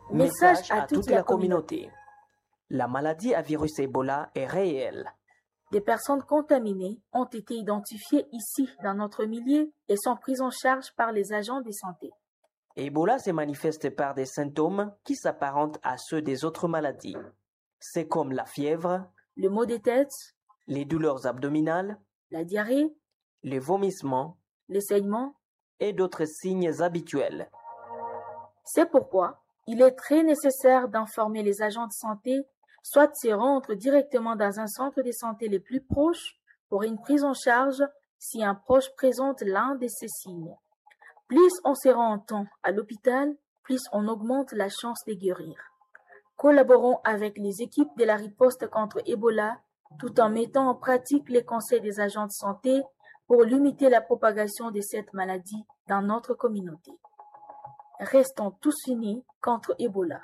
Message à toute la communauté. La maladie à virus Ebola est réelle. Des personnes contaminées ont été identifiées ici dans notre milieu et sont prises en charge par les agents de santé. Ebola se manifeste par des symptômes qui s'apparentent à ceux des autres maladies. C'est comme la fièvre, Le maux de tête, les douleurs abdominales, la diarrhée, les vomissements les saignements. et d'autres signes habituels. C'est pourquoi il est très nécessaire d'informer les agents de santé, soit de se rendre directement dans un centre de santé le plus proche pour une prise en charge si un proche présente l'un de ces signes. Plus on se rend en temps à l'hôpital, plus on augmente la chance de guérir. Collaborons avec les équipes de la riposte contre Ebola tout en mettant en pratique les conseils des agents de santé pour limiter la propagation de cette maladie dans notre communauté. Restons tous unis contre Ebola.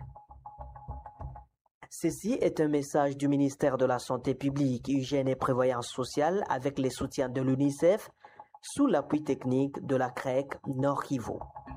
Ceci est un message du ministère de la Santé publique, Hygiène et Prévoyance sociale avec les soutiens de l'UNICEF sous l'appui technique de la CREC Nord Kivu.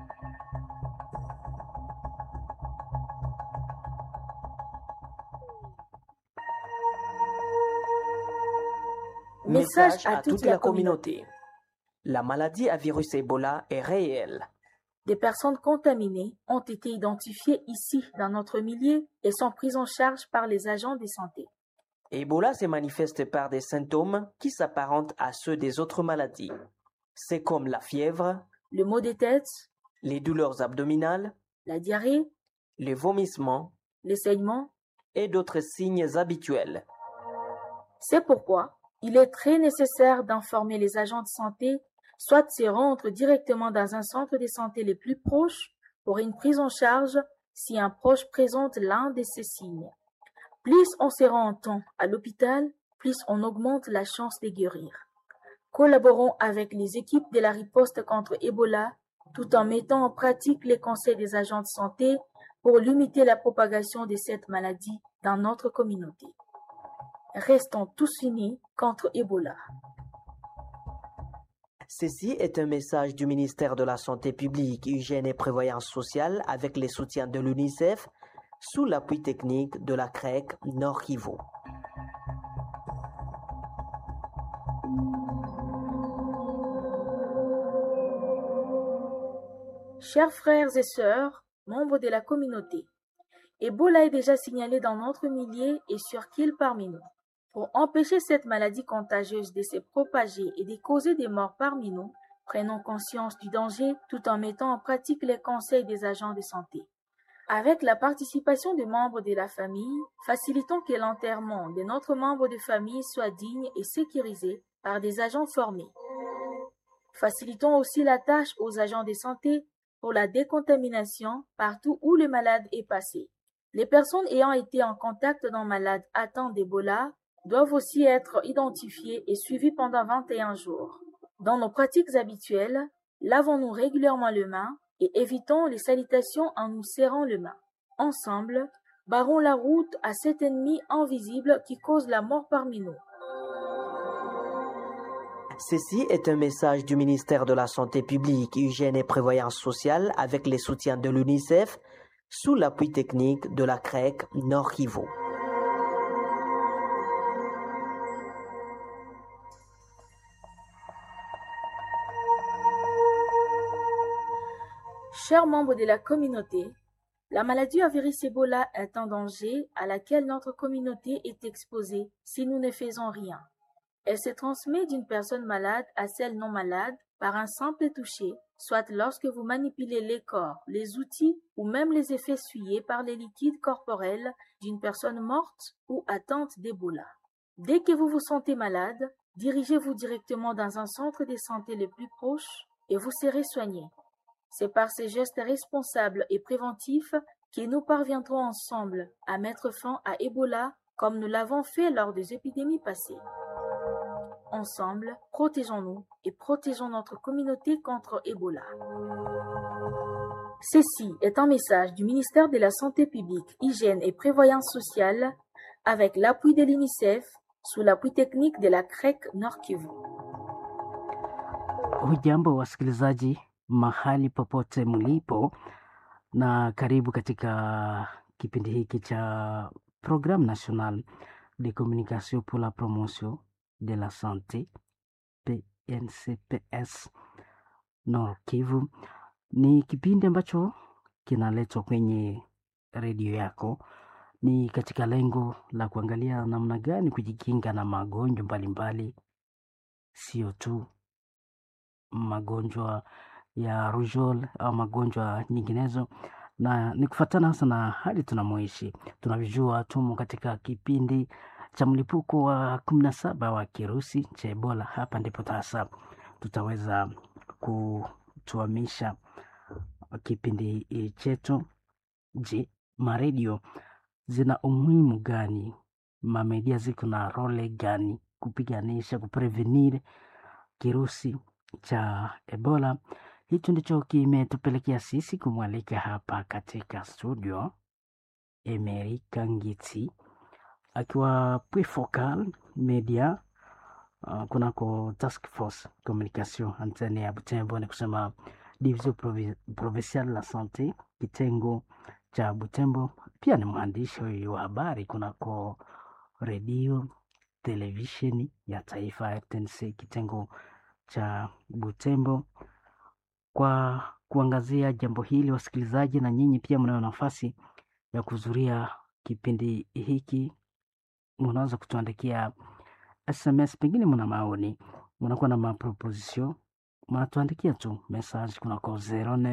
Message à toute la communauté. La maladie à virus Ebola est réelle. Des personnes contaminées ont été identifiées ici dans notre milieu et sont prises en charge par les agents de santé. Ebola se manifeste par des symptômes qui s'apparentent à ceux des autres maladies. C'est comme la fièvre, Le maux de tête, les douleurs abdominales, la diarrhée, les vomissements les saignements. et d'autres signes habituels. C'est pourquoi il est très nécessaire d'informer les agents de santé, soit de se rendre directement dans un centre de santé le plus proche pour une prise en charge si un proche présente l'un de ces signes. Plus on se rend en temps à l'hôpital, plus on augmente la chance de guérir. Collaborons avec les équipes de la riposte contre Ebola tout en mettant en pratique les conseils des agents de santé pour limiter la propagation de cette maladie dans notre communauté. Restons tous unis contre Ebola. Ceci est un message du ministère de la Santé publique, Hygiène et Prévoyance sociale avec les soutiens de l'UNICEF sous l'appui technique de la CREC Nord Kivu. Chers frères et sœurs, membres de la communauté, Ebola est déjà signalé dans notre milieu et sur qu'il parmi nous. Pour empêcher cette maladie contagieuse de se propager et de causer des morts parmi nous, prenons conscience du danger tout en mettant en pratique les conseils des agents de santé. Avec la participation des membres de la famille, facilitons que l'enterrement de notre membre de famille soit digne et sécurisé par des agents formés. Facilitons aussi la tâche aux agents de santé pour la décontamination partout où le malade est passé. Les personnes ayant été en contact d'un malade atteint d'Ebola doivent aussi être identifiées et suivies pendant 21 jours. Dans nos pratiques habituelles, lavons-nous régulièrement les mains et évitons les salutations en nous serrant les mains. Ensemble, barrons la route à cet ennemi invisible qui cause la mort parmi nous. Ceci est un message du ministère de la Santé publique, Hygiène et Prévoyance sociale avec les soutiens de l'UNICEF sous l'appui technique de la CREC Nord Kivu. Chers membres de la communauté, la maladie à virus Ebola est un danger à laquelle notre communauté est exposée si nous ne faisons rien. Elle se transmet d'une personne malade à celle non malade par un simple toucher, soit lorsque vous manipulez les corps, les outils ou même les effets essuyés par les liquides corporels d'une personne morte ou atteinte d'Ebola. Dès que vous vous sentez malade, dirigez-vous directement dans un centre de santé le plus proche et vous serez soigné. C'est par ces gestes responsables et préventifs que nous parviendrons ensemble à mettre fin à Ebola comme nous l'avons fait lors des épidémies passées. Ensemble, protégeons-nous et protégeons notre communauté contre Ebola. Ceci est un message du ministère de la Santé publique, Hygiène et Prévoyance sociale avec l'appui de l'UNICEF sous l'appui technique de la CREC Nord Kivu. Hujambo wasikilizaji mahali popote mlipo, na karibu katika kipindi hiki cha Programme National de Communication pour la Promotion de la Santé PNCPS Nord Kivu. Ni kipindi ambacho kinaletwa kwenye redio yako, ni katika lengo la kuangalia namna gani kujikinga na magonjwa mbalimbali, sio tu magonjwa ya rujol au magonjwa nyinginezo, na ni kufatana hasa na hali tunamoishi. Tunavyojua tumo katika kipindi cha mlipuko wa kumi na saba wa kirusi cha Ebola. Hapa ndipo sasa tutaweza kutuamisha kipindi chetu. Je, maredio zina umuhimu gani? Mamedia ziko na role gani kupiganisha kuprevenir kirusi cha Ebola? Hicho ndicho kimetupelekea sisi kumwalika hapa katika studio Emery Kangiti akiwa Pwifocal Media uh, kunako Task Force Communication antene ya Butembo, ni kusema Division Provi Provinciale la Sante kitengo cha Butembo. Pia ni mwandishi wa habari kunako redio televisheni ya taifa RTNC kitengo cha Butembo. Kwa kuangazia jambo hili, wasikilizaji, na nyinyi pia mnayo nafasi ya kuhudhuria kipindi hiki, mnaweza kutuandikia SMS, pengine mna maoni, mnakuwa na maproposition, mnatuandikia tu message kunako 09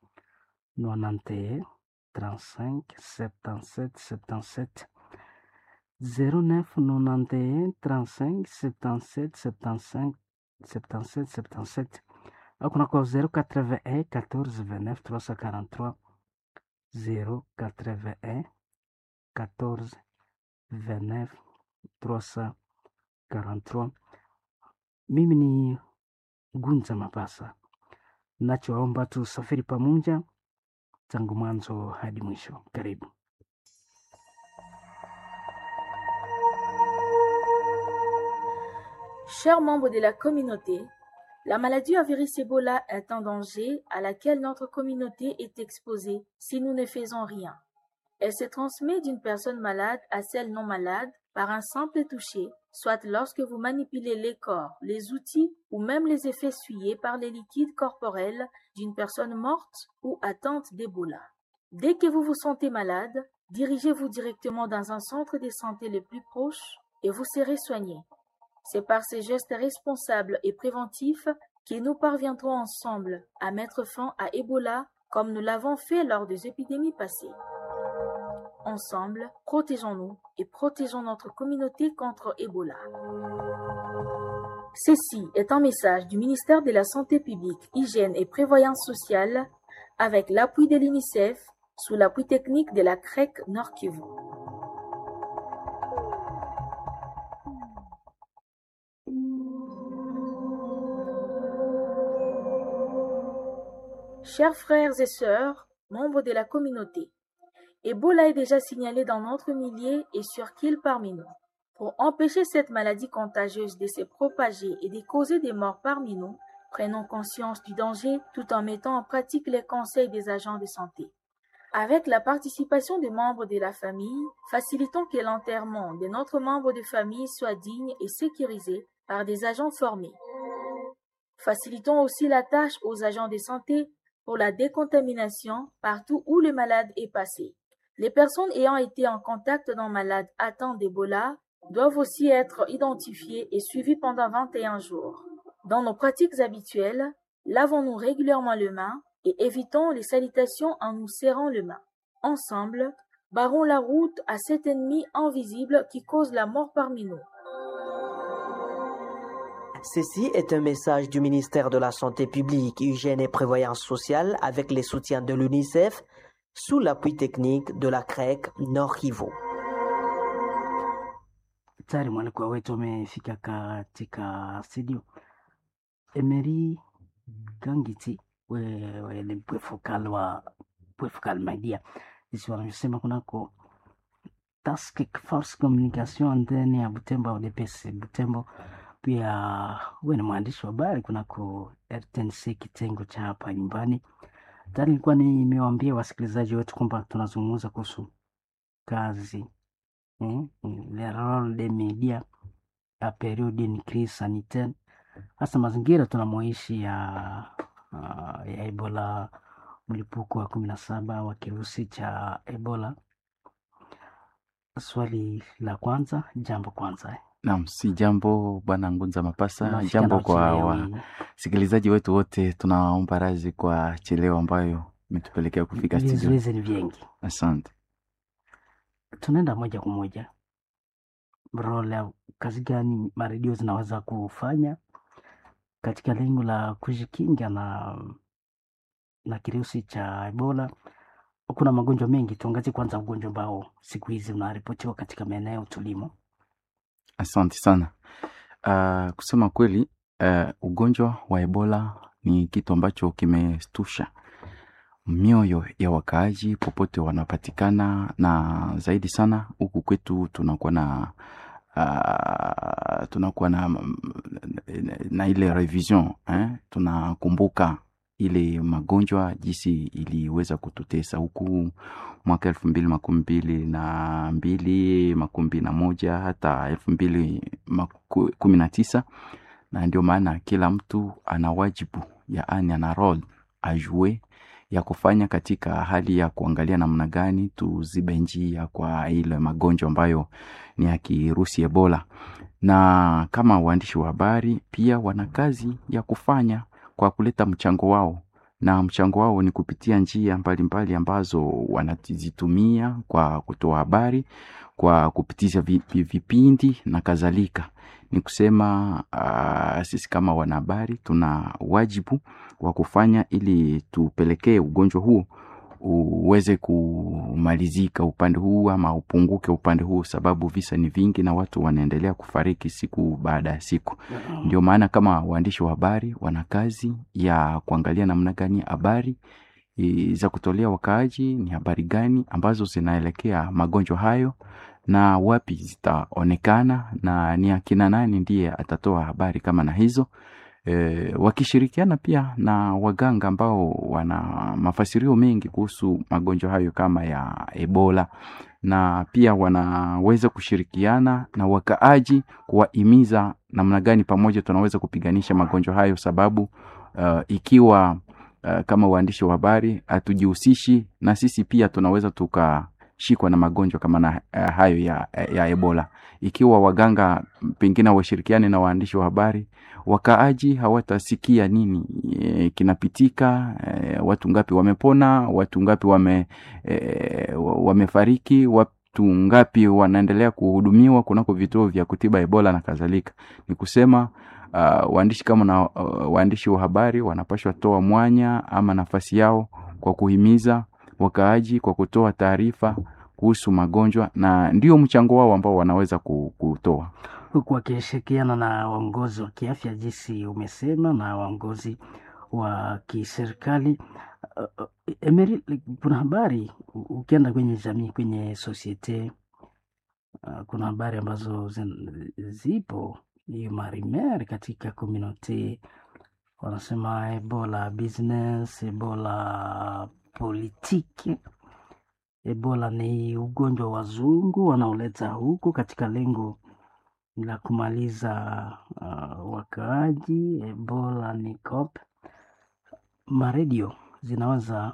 91 35 77 77 09 91 35 77 75 77 77 au kunako 081 14 29 343 081 14 29 343. Mimi ni Gunza Mapasa, nachoomba tusafiri pamoja tangu mwanzo hadi mwisho. Karibu. Chers membres de la communauté, la maladie à virus Ebola est un danger à laquelle notre communauté est exposée si nous ne faisons rien. Elle se transmet d'une personne malade à celle non malade par un simple toucher, soit lorsque vous manipulez les corps, les outils ou même les effets essuyés par les liquides corporels d'une personne morte ou atteinte d'Ebola. Dès que vous vous sentez malade, dirigez-vous directement dans un centre de santé le plus proche et vous serez soigné. C'est par ces gestes responsables et préventifs que nous parviendrons ensemble à mettre fin à Ebola comme nous l'avons fait lors des épidémies passées. Ensemble, protégeons-nous et protégeons notre communauté contre Ebola. Ceci est un message du ministère de la Santé publique, Hygiène et Prévoyance sociale avec l'appui de l'UNICEF sous l'appui technique de la CREC Nord Kivu. Chers frères et sœurs, membres de la communauté, Ebola est déjà signalé dans notre millier et sur qu'il parmi nous. Pour empêcher cette maladie contagieuse de se propager et de causer des morts parmi nous, prenons conscience du danger tout en mettant en pratique les conseils des agents de santé. Avec la participation des membres de la famille, facilitons que l'enterrement de notre membre de famille soit digne et sécurisé par des agents formés. Facilitons aussi la tâche aux agents de santé pour la décontamination partout où le malade est passé. Les personnes ayant été en contact d'un malade atteint d'Ebola doivent aussi être identifiées et suivies pendant 21 jours. Dans nos pratiques habituelles, lavons-nous régulièrement les mains et évitons les salutations en nous serrant les mains. Ensemble, barrons la route à cet ennemi invisible qui cause la mort parmi nous. Ceci est un message du ministère de la Santé publique, Hygiène et Prévoyance sociale avec les soutiens de l'UNICEF sous l'appui technique de la CREC Nord Kivu. Tayari mwalikwa wetu amefika katika studio. Emery Gangiti, wewe ni pwefukal wa pwefukal media, jinsi wanavyosema kunako Task Force Communication ndani ya Butembo au DPS Butembo. Pia wewe ni mwandishi wa habari kunako RTNC kitengo cha hapa nyumbani. Tayari nilikuwa nimewaambia wasikilizaji wetu kwamba tunazungumza kuhusu kazi eh, le role des medias a periode une crise sanitaire, hasa mazingira tunamoishi ya, uh, ya Ebola, mlipuko wa kumi na saba wa kirusi cha Ebola. Swali la kwanza, jambo kwanza eh. Naam, si jambo bwana Ngunza Mapasa, Unafika jambo na kwa uchelewi. wasikilizaji wetu wote, tunaomba radhi kwa cheleo ambayo imetupelekea kufika studio. Vizuizi ni vingi. Asante. Tunaenda moja kwa moja role ya kazi gani maredio zinaweza kufanya katika lengo la kujikinga na na kirusi cha Ebola. Kuna magonjwa mengi, tuangazie kwanza ugonjwa ambao siku hizi unaripotiwa katika maeneo tulimo. Asante sana. Uh, kusema kweli uh, ugonjwa wa Ebola ni kitu ambacho kimestusha mioyo ya wakaaji popote wanapatikana, na zaidi sana huku kwetu tunakuwa na uh, tunakuwa na, na ile revision eh? Tunakumbuka ile magonjwa jinsi iliweza kututesa huku mwaka elfu mbili makumi mbili na mbili makumi mbili na moja hata elfu mbili maku- kumi na tisa na ndio maana kila mtu ana wajibu yaani ana role ajue ya kufanya katika hali ya kuangalia namna gani tuzibe njia kwa ile magonjwa ambayo ni ya kirusi Ebola. Na kama waandishi wa habari pia wana kazi ya kufanya kwa kuleta mchango wao, na mchango wao ni kupitia njia mbalimbali ambazo wanazitumia kwa kutoa habari, kwa kupitisha vi- vi- vipindi na kadhalika. Ni kusema uh, sisi kama wanahabari tuna wajibu wa kufanya ili tupelekee ugonjwa huo uweze kumalizika upande huu ama upunguke upande huu, sababu visa ni vingi na watu wanaendelea kufariki siku baada ya siku. Ndio maana kama waandishi wa habari wana kazi ya kuangalia namna gani habari e, za kutolea wakaaji ni habari gani ambazo zinaelekea magonjwa hayo na wapi zitaonekana na ni akina nani ndiye atatoa habari kama na hizo e, wakishirikiana pia na waganga ambao wana mafasirio mengi kuhusu magonjwa hayo kama ya Ebola na pia wanaweza kushirikiana na wakaaji kuwahimiza namna gani pamoja tunaweza kupiganisha magonjwa hayo, sababu uh, ikiwa uh, kama waandishi wa habari hatujihusishi na sisi pia tunaweza tukashikwa na magonjwa kama na uh, hayo ya, ya Ebola. Ikiwa waganga pengine washirikiane na waandishi wa habari, wakaaji hawatasikia nini e, kinapitika e, watu ngapi wamepona, watu ngapi wame, e, wamefariki, watu ngapi wanaendelea kuhudumiwa kunako vituo vya kutiba Ebola na kadhalika. Ni kusema uh, waandishi kama na uh, waandishi wa habari wanapashwa toa mwanya ama nafasi yao kwa kuhimiza wakaaji kwa kutoa taarifa kuhusu magonjwa, na ndio mchango wao ambao wanaweza ku- kutoa. huku wakishirikiana na waongozi wa kiafya jinsi umesema na waongozi wa kiserikali. Uh, uh, Emery, kuna habari u- ukienda kwenye jamii, kwenye sosiete uh, kuna habari ambazo zin- zipo hiyo marimer katika komunote wanasema ebola business, ebola politiki. Ebola ni ugonjwa wa wazungu wanaoleta huku katika lengo la kumaliza uh, wakaaji. Ebola ni COP. Maredio zinaweza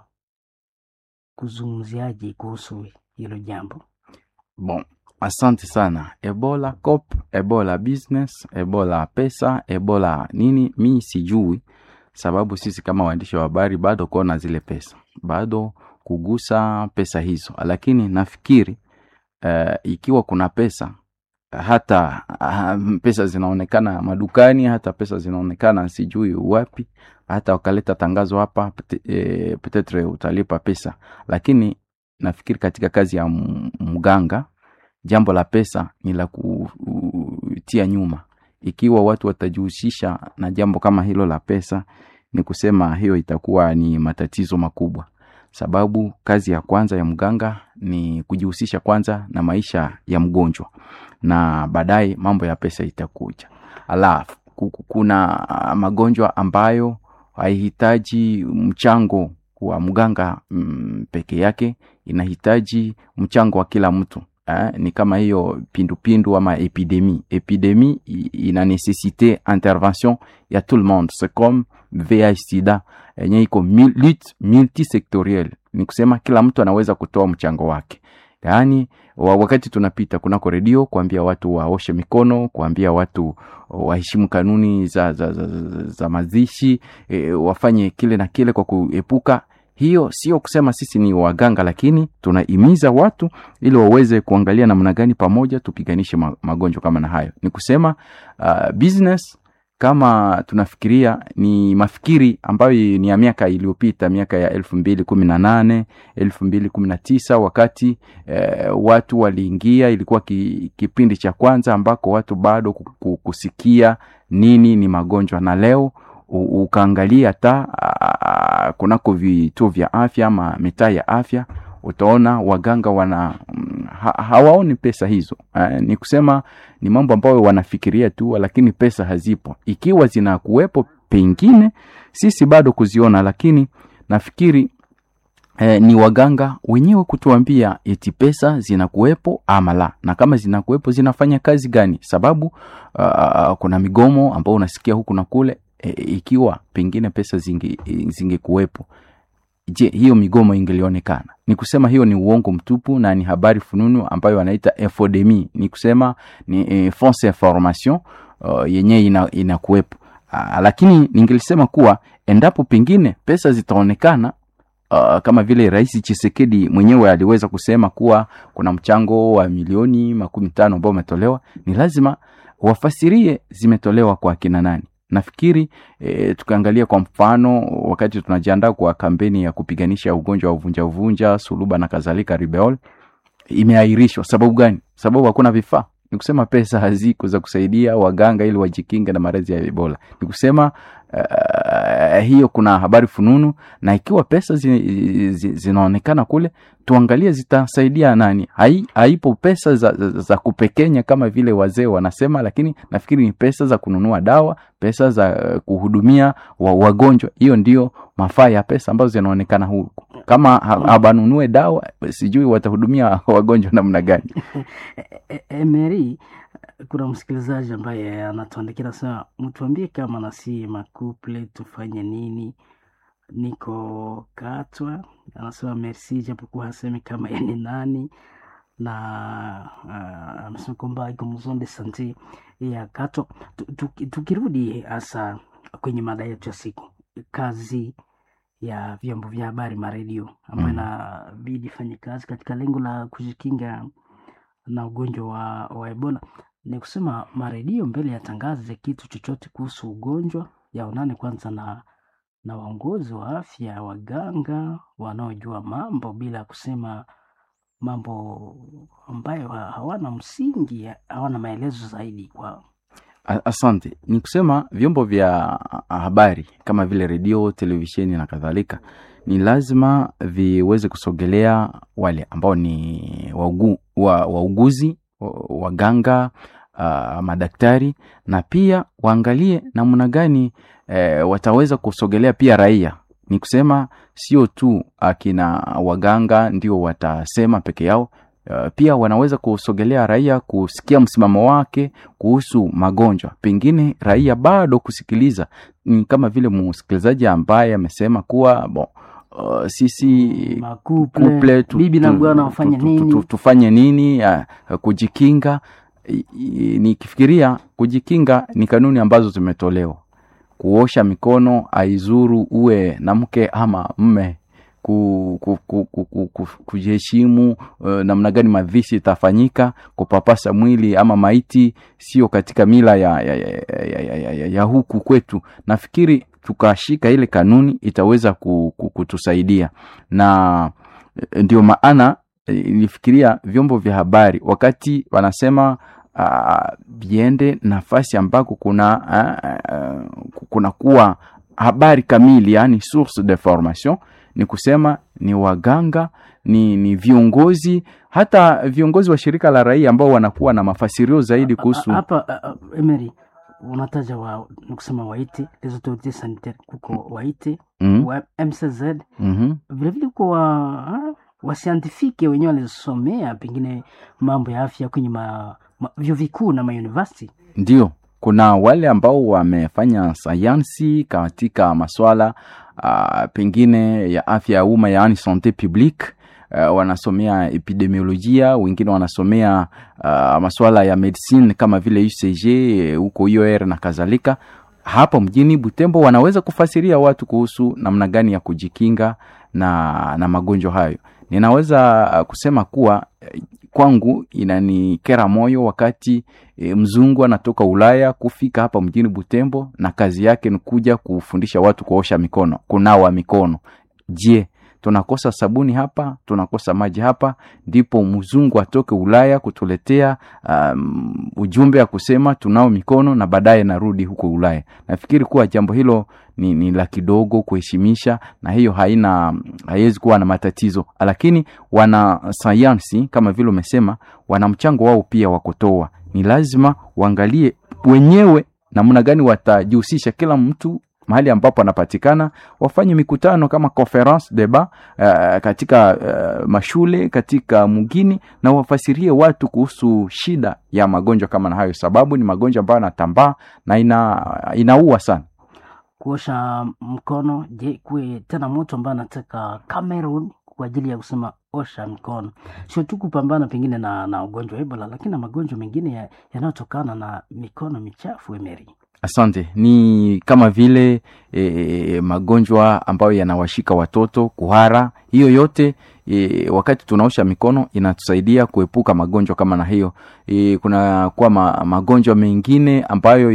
kuzungumziaje kuhusu hilo jambo? Bon, asante sana. Ebola cop, Ebola business, Ebola pesa, Ebola nini, mi sijui, sababu sisi kama waandishi wa habari bado kuona zile pesa, bado kugusa pesa hizo, lakini nafikiri uh, ikiwa kuna pesa hata uh, pesa zinaonekana madukani, hata pesa zinaonekana sijui wapi, hata wakaleta tangazo hapa pete- eh, petetre utalipa pesa, lakini nafikiri katika kazi ya m- mganga jambo la pesa ni la kutia nyuma. Ikiwa watu watajihusisha na jambo kama hilo la pesa, ni kusema hiyo itakuwa ni matatizo makubwa, sababu kazi ya kwanza ya mganga ni kujihusisha kwanza na maisha ya mgonjwa, na baadaye mambo ya pesa itakuja. Alafu ku- ku- kuna ah, magonjwa ambayo haihitaji mchango wa mganga mm, peke yake inahitaji mchango wa kila mtu eh, ni kama hiyo pindupindu ama epidemi epidemi i- ina necessite intervention ya tout le monde c'est comme VIH sida yenye iko mil- lutte multisectorielle ni kusema kila mtu anaweza kutoa mchango wake yaani wa- wakati tunapita kunako redio kuambia watu waoshe mikono kuambia watu waheshimu kanuni za, za, za, za, za mazishi e, wafanye kile na kile kwa kuepuka hiyo sio kusema sisi ni waganga lakini tunahimiza watu ili waweze kuangalia namna gani pamoja tupiganishe ma- magonjwa kama na hayo ni kusema uh, business kama tunafikiria ni mafikiri ambayo ni ya miaka iliyopita miaka ya elfu mbili kumi na nane elfu mbili kumi na tisa wakati eh, watu waliingia ilikuwa ki, kipindi cha kwanza ambako watu bado ku- ku- kusikia nini ni magonjwa na leo u- ukaangalia hata ah, kunako vituo vya afya ama mitaa ya afya utaona waganga wana mm, ha, hawaoni pesa hizo eh, ni kusema ni mambo ambayo wanafikiria tu lakini pesa hazipo ikiwa zinakuwepo pengine sisi bado kuziona lakini nafikiri eh, ni waganga wenyewe kutuambia eti pesa zinakuwepo ama la na kama zinakuwepo zinafanya kazi gani sababu uh, kuna migomo ambao unasikia huku na kule e, ikiwa pengine pesa zinge, zingekuwepo je hiyo migomo ingelionekana ni kusema hiyo ni uongo mtupu na ni habari fununu ambayo wanaita infodemi ni kusema ni e, fausse information uh, yenyewe ina, inakuwepo uh, lakini ningelisema kuwa endapo pengine pesa zitaonekana uh, kama vile rais chisekedi mwenyewe aliweza kusema kuwa kuna mchango wa milioni makumi tano ambao umetolewa ni lazima wafasirie zimetolewa kwa kina nani nafikiri e, tukiangalia kwa mfano wakati tunajiandaa kwa kampeni ya kupiganisha ugonjwa wa uvunja uvunja suluba na kadhalika ribeol imeahirishwa sababu gani sababu hakuna vifaa ni kusema pesa haziko za kusaidia waganga ili wajikinge na maradhi ya ebola ni kusema uh, hiyo kuna habari fununu na ikiwa pesa zi, zi, zinaonekana kule tuangalie zitasaidia nani Hai, haipo pesa za, za, za kupekenya kama vile wazee wanasema lakini nafikiri ni pesa za kununua dawa pesa za uh, kuhudumia wa, wagonjwa hiyo ndio mafaa ya pesa ambazo zinaonekana huku kama ha- habanunue dawa sijui watahudumia wagonjwa namna gani E- Emery, kuna msikilizaji ambaye anatuandikia nasema, mtuambie kama nasi makuple tufanye nini? Niko Katwa, anasema merci, japokuwa hasemi kama yeye ni nani, na uh, amesema kwamba iko mzon de sante ya Katwa. Tu- tu- Tukirudi hasa kwenye mada yetu ya siku, kazi ya vyombo vya habari maredio ambayo Mm. inabidi fanye kazi katika lengo la kujikinga na ugonjwa wa, wa Ebola ni kusema maredio mbele yatangaze kitu chochote kuhusu ugonjwa yaonane kwanza na na waongozi wa afya, waganga wanaojua mambo, bila kusema mambo ambayo ha- hawana msingi, hawana maelezo zaidi kwa A- asante ni kusema vyombo vya habari kama vile redio televisheni na kadhalika ni lazima viweze kusogelea wale ambao ni waugu, wa, wauguzi wa- waganga uh, madaktari na pia waangalie namna gani eh, wataweza kusogelea pia raia ni kusema sio tu akina waganga ndio watasema peke yao Uh, pia wanaweza kusogelea raia kusikia msimamo wake kuhusu magonjwa pengine raia bado kusikiliza ni kama vile msikilizaji ambaye amesema kuwa bon, uh, sisi makuple, couple tu- bibi na tu- bwana tu- wafanye tu- tu- nini? tu- tufanye nini uh, kujikinga I- i- nikifikiria kujikinga ni kanuni ambazo zimetolewa kuosha mikono aizuru uwe na mke ama mme ku, ku, ku, ku, ku, ku, kujiheshimu uh, namna gani mavishi itafanyika kupapasa mwili ama maiti sio katika mila ya, ya, ya, ya, ya, ya, ya, ya huku kwetu nafikiri tukashika ile kanuni itaweza ku, ku, kutusaidia na eh, ndio maana eh, nilifikiria vyombo vya habari wakati wanasema uh, viende nafasi ambako kuna uh, uh, kuna kuwa habari kamili yani source de formation ni kusema ni waganga ni, ni viongozi hata viongozi wa shirika la raia ambao wanakuwa na mafasirio zaidi kuhusu hapa uh, Emery unataja wa nikusema waite les autorités sanitaires kuko waite mm wa mcz -hmm. vilevile kuko wa wasiantifike wenyewe walisomea pengine mambo ya afya kwenye ma, ma, vyuo vikuu na mauniversity Ndio, kuna wale ambao wamefanya sayansi katika maswala uh, pengine ya afya ya umma yaani sante publique uh, wanasomea epidemiolojia, wengine wanasomea uh, maswala ya medicine kama vile UCG eh, huko UR na kadhalika. Hapa mjini Butembo wanaweza kufasiria watu kuhusu namna gani ya kujikinga na, na magonjwa hayo. Ninaweza uh, kusema kuwa eh, kwangu inanikera moyo wakati e, mzungu anatoka Ulaya kufika hapa mjini Butembo na kazi yake ni kuja kufundisha watu kuosha mikono, kunawa mikono. Je, tunakosa sabuni hapa? Tunakosa maji hapa? Ndipo mzungu atoke Ulaya kutuletea um, ujumbe ya kusema tunao mikono na baadaye narudi huko Ulaya. Nafikiri kuwa jambo hilo ni, ni la kidogo kuheshimisha, na hiyo haina haiwezi kuwa na matatizo, lakini wana sayansi kama vile umesema, wana mchango wao pia wa kutoa. Ni lazima waangalie wenyewe namna gani watajihusisha, kila mtu mahali ambapo anapatikana, wafanye mikutano kama conference debat uh, katika uh, mashule katika mgini, na wafasirie watu kuhusu shida ya magonjwa kama na hayo, sababu ni magonjwa ambayo yanatambaa na ina, inaua sana. kuosha mkono je kuwe tena mtu ambaye anataka Cameroon kwa ajili ya kusema osha mkono sio tu kupambana pengine na, na ugonjwa wa ebola lakini na magonjwa mengine ya- yanayotokana na mikono michafu emeri Asante. Ni kama vile e, magonjwa ambayo yanawashika watoto, kuhara, hiyo yote e, wakati tunaosha mikono inatusaidia kuepuka magonjwa kama na hiyo. E, kuna kuwa ma, magonjwa mengine ambayo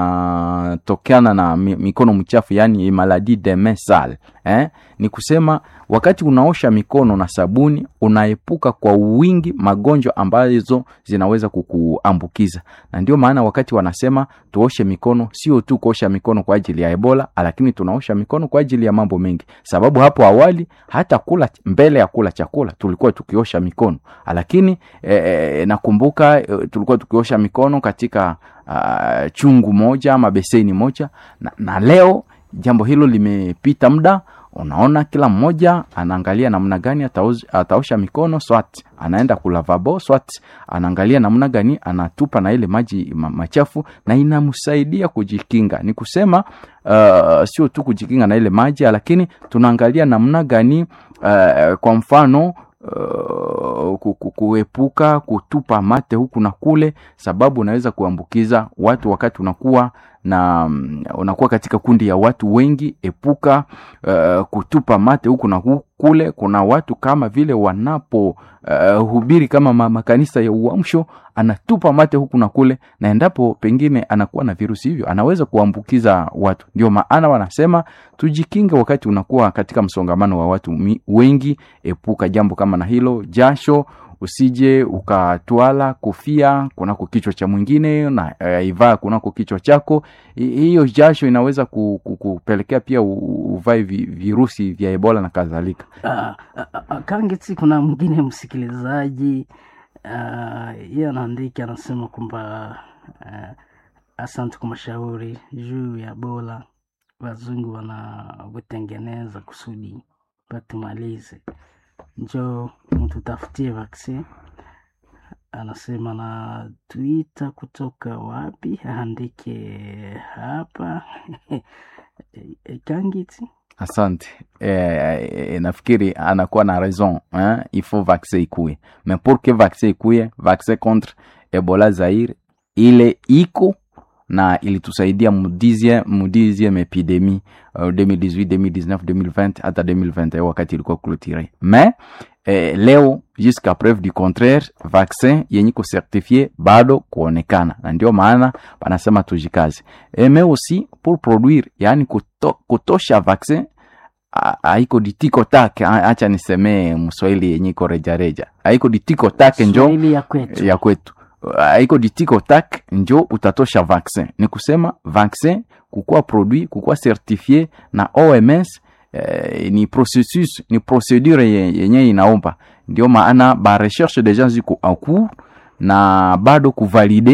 yanatokana na mi, mikono mchafu, yani maladie de main sale eh? Ni kusema wakati unaosha mikono na sabuni unaepuka kwa wingi magonjwa ambazo zinaweza kukuambukiza, na ndio maana wakati wanasema tuoshe mikono, sio tu kuosha mikono kwa ajili ya Ebola, lakini tunaosha mikono kwa ajili ya mambo mengi, sababu hapo awali hata kula mbele ya kula chakula tulikuwa tukiosha mikono, lakini e, nakumbuka e, tulikuwa tukiosha mikono katika uh, chungu moja ama beseni moja na, na leo jambo hilo limepita muda unaona kila mmoja anaangalia namna gani ataoz- ataosha mikono swat anaenda kulavabo swat anaangalia namna gani anatupa na ile maji ma, machafu na inamsaidia kujikinga ni kusema uh, sio tu kujikinga na ile maji lakini tunaangalia namna gani uh, kwa mfano Uh, ku- ku- kuepuka kutupa mate huku na kule, sababu unaweza kuambukiza watu wakati unakuwa na mm, unakuwa katika kundi ya watu wengi. Epuka uh, kutupa mate huku na hu- kule. Kuna watu kama vile wanapo uh, hubiri kama ma- makanisa ya uamsho, anatupa mate huku na kule, na endapo pengine anakuwa na virusi hivyo anaweza kuambukiza watu. Ndio maana wanasema tujikinge wakati unakuwa katika msongamano wa watu mi- wengi. Epuka jambo kama na hilo. Jasho usije ukatwala kofia kunako kichwa cha mwingine na uh, ivaa kunako kichwa chako. Hi- Hiyo jasho inaweza ku- ku- kupelekea pia u- uvae vi- virusi vya Ebola na kadhalika. Ah, ah, ah, Kangeti, kuna mwingine msikilizaji ah, yeye anaandika anasema kwamba ah, asante kwa mashauri juu ya bola wazungu wanavyotengeneza kusudi patumalize, njo mtutafutie vaccine. Anasema na Twitter kutoka wapi, aandike hapa Kangeti. Asante eh, eh, nafikiri anakuwa na raison hein? il faut vaccin ikuye mais pour que vaccin ikuye vaccin contre Ebola Zaire ile iko na ilitusaidia mu 10e mu 10e epidemie uh, 2018 2019 2020 hata 2021 wakati ilikuwa clôturé mais eh, leo jusqu'à preuve du contraire vaccin yenye kucertifie bado kuonekana na ndio maana panasema tujikaze Eh, mais aussi pour produire yani kuto, kutosha vaccin a- haiko ditiko take a- acha nisemee mswahili yenye iko rejareja haiko ditiko take njo Swahili ya kwetu ya kwetu haiko ditiko tak njo utatosha vaccin ni kusema vaccin kukuwa produit kukuwa certifie na oms eh, ni processus ni procedure ye- yenye inaomba ndio maana ba recherche deja ziko en cours na bado kuvalide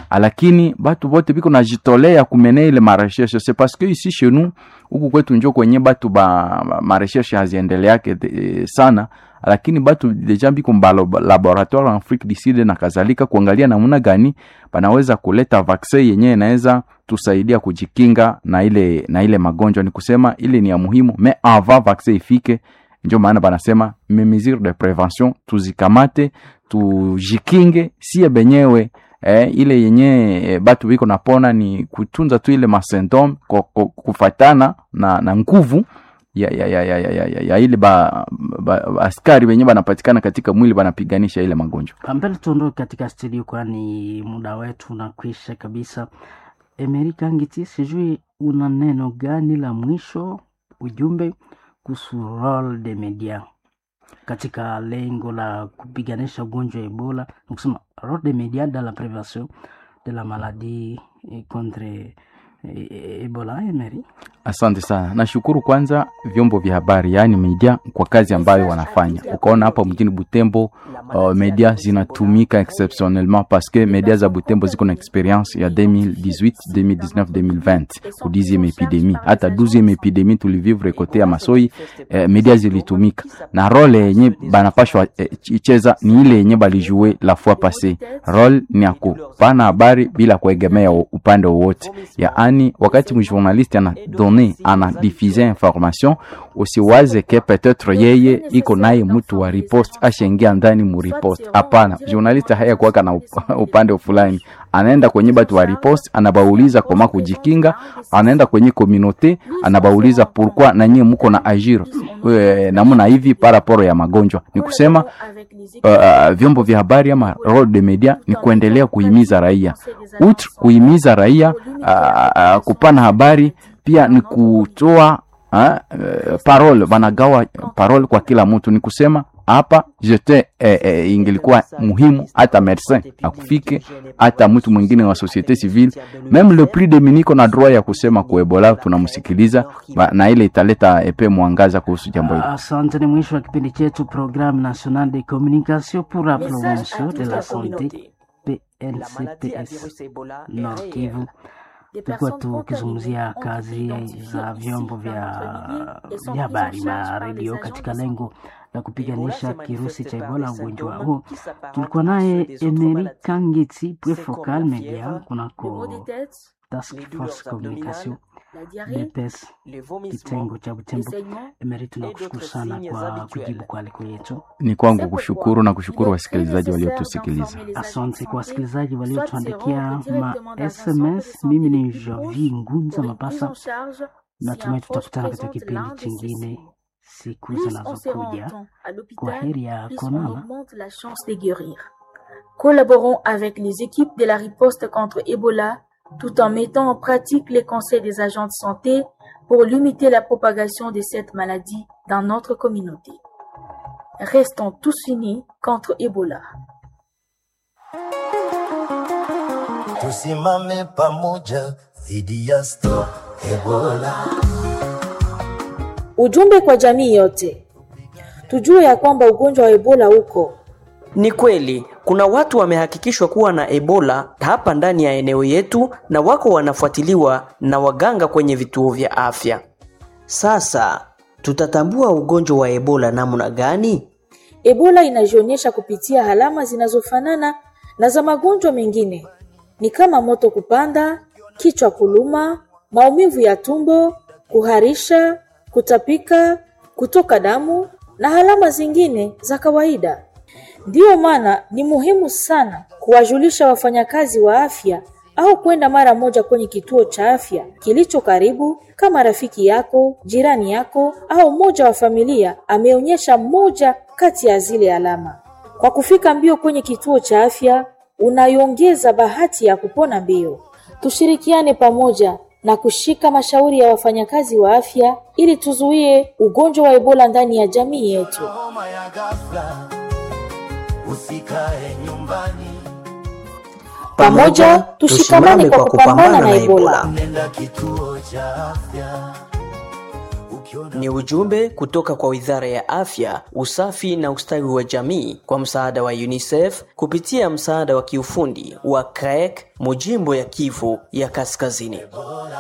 lakini batu bote biko najitolea kumene ile marecherche c'est parce que ici chez nous huku kwetu njo kwenye batu ba ba- marecherche haziendeleake de- sana lakini batu deja biko mba laboratoire en Afrique du Sud na kadhalika kuangalia namna gani banaweza kuleta vaccin yenyewe inaweza tusaidia kujikinga na ile na ile magonjwa ni kusema ile ni ya muhimu mais avant vaccin ifike ndio maana banasema me mesure de prevention tuzikamate tujikinge sie benyewe eh, ile yenye eh, batu biko napona ni kutunza tu ile masymptome ko- ko- kufatana na, na nguvu ya, ya, ya, ya, ya, ya, ya, ya ile ba, ba, ba, askari wenyewe banapatikana katika mwili banapiganisha ile magonjwa Pambele tuondoke katika studio, kwani muda wetu unakwisha kabisa. Emerika Ngiti, sijui una neno gani la mwisho, ujumbe kuhusu role de media katika lengo la kupiganisha ugonjwa wa Ebola, nikusema role de media dans la prévention de la maladie eh, contre eh, Ebola. Emery, Asante sana, nashukuru kwanza vyombo vya habari, yaani media kwa kazi ambayo wanafanya. Ukaona hapa mjini Butembo uh, media zinatumika exceptionnellement parce que media za Butembo ziko na experience ya 2018 2019 2020 ku 10e epidemie, hata 12e epidemie tulivivre kote ya Masoi eh, media zilitumika na role yenye banapashwa eh, icheza ni ile yenye balijue la fois passé. Role ni ya kupana habari bila kuegemea upande wowote, yaani wakati mjournaliste ana donne ana diffuse information, usiwaze ke peut-être yeye iko naye mtu wa riposte ashaingia ndani mu riposte. Hapana, journaliste haya kuwaka na up- upande fulani, anaenda kwenye batu wa riposte, anabauliza koma kujikinga, anaenda kwenye communauté, anabauliza pourquoi na nyie muko na agir eh, namna hivi paraporo ya magonjwa. Ni kusema uh, vyombo vya habari ama role de media ni kuendelea kuhimiza raia outre kuhimiza raia uh, uh, kupana habari pia ni kutoa uh, uh, parole banagawa parole kwa kila mtu ni kusema hapa jete eh, eh, ingelikuwa muhimu hata medecin akufike hata mtu mwingine wa societe civile meme le plus deminiko na droit ya kusema kuebola tunamsikiliza ba- na ile italeta epe mwangaza kuhusu jambo hili asante. Ni mwisho wa kipindi chetu Programme Nationale de Communication pour la Promotion de la Santé PNCPS Nord Kivu. Tulikuwa tukizungumzia kazi za vyombo vya vya habari na redio katika lengo la kupiganisha kirusi cha Ebola, ugonjwa huo. Tulikuwa naye Emery Kangiti Prefocal Media kunako Task Force Communication DPS kitengo cha Butembo. Emery, tunakushukuru sana kwa kujibu kwa aliko yetu. ni kwangu kushukuru na kushukuru wasikilizaji waliotusikiliza Asante kwa wasikilizaji waliotuandikia ma SMS. Mimi ni Javi Ngunza Mapasa, natumai tutakutana katika kipindi chingine siku zinazokuja. Kwa heri ya konana. la chance de guérir. Collaborons avec les équipes de la riposte contre Ebola tout en mettant en pratique les conseils des agents de santé pour limiter la propagation de cette maladie dans notre communauté. Restons tous unis contre Ebola. tusimame pamoja dhidi ya stop Ebola. Ujumbe kwa jamii yote, tujue ya kwamba ugonjwa wa Ebola uko Ni kweli kuna watu wamehakikishwa kuwa na Ebola hapa ndani ya eneo yetu na wako wanafuatiliwa na waganga kwenye vituo vya afya. Sasa tutatambua ugonjwa wa Ebola namna gani? Ebola inajionyesha kupitia alama zinazofanana na za magonjwa mengine, ni kama moto kupanda, kichwa kuluma, maumivu ya tumbo, kuharisha, kutapika, kutoka damu na alama zingine za kawaida. Ndiyo maana ni muhimu sana kuwajulisha wafanyakazi wa afya au kwenda mara moja kwenye kituo cha afya kilicho karibu, kama rafiki yako, jirani yako au mmoja wa familia ameonyesha moja kati ya zile alama. Kwa kufika mbio kwenye kituo cha afya, unaiongeza bahati ya kupona mbio. Tushirikiane pamoja na kushika mashauri ya wafanyakazi wa afya ili tuzuie ugonjwa wa Ebola ndani ya jamii yetu. Homa ya ghafla, usikae nyumbani, Pamoja tushikamane kwa kupambana na Ebola. nenda kituo cha afya. Ni ujumbe kutoka kwa Wizara ya Afya, Usafi na Ustawi wa Jamii kwa msaada wa UNICEF kupitia msaada wa kiufundi wa CREC Mujimbo ya Kivu ya Kaskazini.